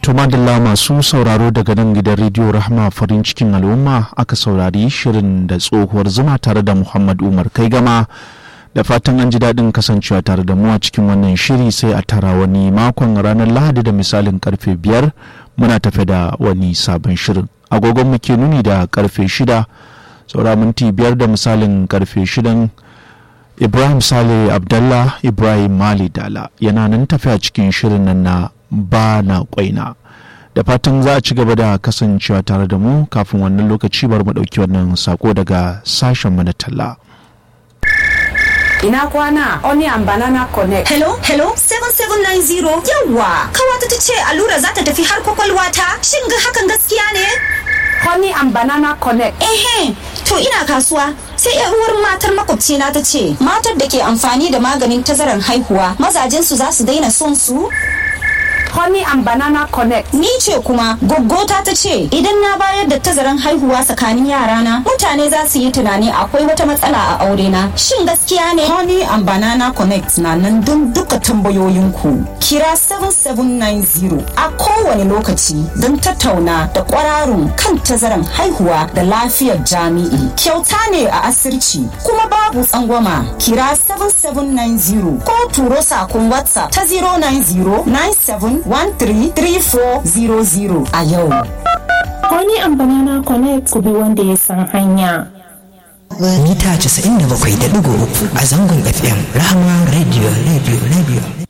Tumadalla masu sauraro daga nan gidan rediyo Rahma farin cikin al'umma aka saurari shirin da tsohuwar zuma tare da Muhammad Umar kai gama da fatan an ji daɗin kasancewa tare da mu a cikin wannan shiri sai a tara wani makon ranar Lahadi da misalin karfe biyar muna tafe da wani sabon shirin. Agogon mu ke nuni da karfe shida saura minti biyar da misalin karfe shidan Ibrahim Sale Abdallah Ibrahim Mali Dala yana nan tafi a cikin shirin nan na ba na kwaina da fatan za a ci gaba da kasancewa tare da mu kafin wannan lokaci bar mu ɗauki wannan sako daga sashen mu na talla. Ina kwana Onion Banana Connect. Hello, hello, 7790. Yawwa, kawata ta ce allura za ta tafi har kwakwalwa ta. Shin ga hakan gaskiya ne? Honey and Banana Connect. Ehe, to ina kasuwa. Sai yar uwar matar makwabcina ta ce, matar da ke amfani da maganin tazarar haihuwa, mazajensu za su daina son su? Honey and Banana Connect. Ni ce kuma goggota ta ce idan na bayar da tazaran haihuwa tsakanin yarana mutane za su yi tunani akwai wata matsala a aure na. Shin gaskiya ne? Honey and Banana Connect na nan don duka tambayoyinku. Kira 7790 a kowane lokaci don tattauna da kwararun kan tazaran haihuwa da lafiyar jami'i. Kyauta ne a asirci kuma babu tsangwama. Kira 7790 ko turo sakon WhatsApp ta 090 97 133400 a yau. Wani amfani na connect ku bi wanda ya san hanya. Mita 97.3 a zangon FM Rahama Radio Radio Radio